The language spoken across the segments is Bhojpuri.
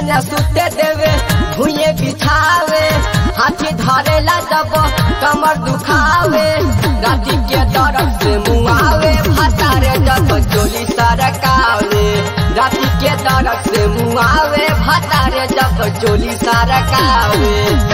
न सुते देवे भुइये बिछावे हाथी धरेला जब कमर दुखावे राती के दर्द से मुआवे भतारे जब चोली सरकावे राती के दर्द से मुआवे भतारे जब चोली सरकावे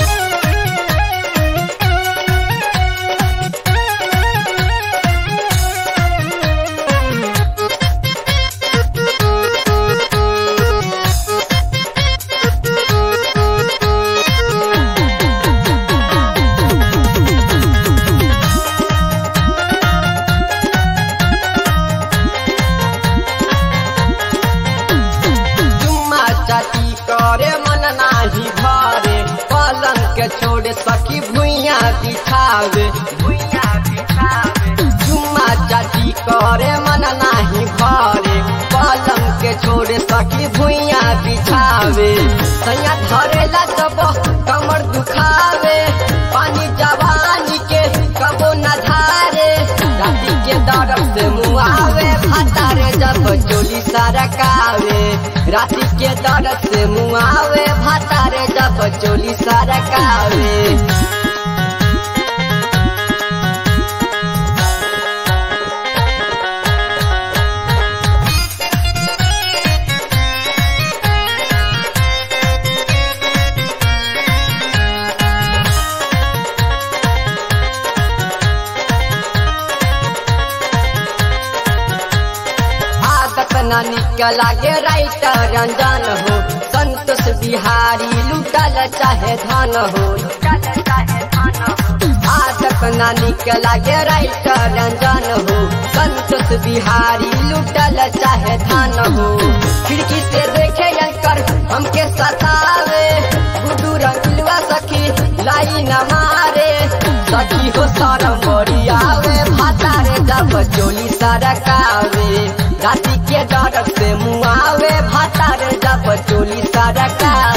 चुम्मा चाटी करे मन नाही भरे पलंग के छोड़े सखी भुइया बिछावे भुइया बिछावे चुम्मा चाटी करे मन नाही भरे पलंग के छोड़े सखी भुइया बिछावे सैया धरेला सब कमर दुखावे पानी जवानी के कबो न धारे राती के दर्द से मुआवे भतारे जब चोली सरकावे राती के दर्द से मुआवे भतारे जब चोली सरकावे आदत न निकला के राइटर रंजन हो संतोष बिहारी लुटल चाहे धन हो आदत न निकला के राइटर रंजन हो संतोष बिहारी लुटल चाहे धन हो खिड़की से देखे कर हमके सतावे गुडू रंगलुआ सखी लाई न मारे सखी हो सरम बड़ी आवे भातारे जब चोली सरकावे राती के डर से मुआवे भातारे जब चोली सरकावे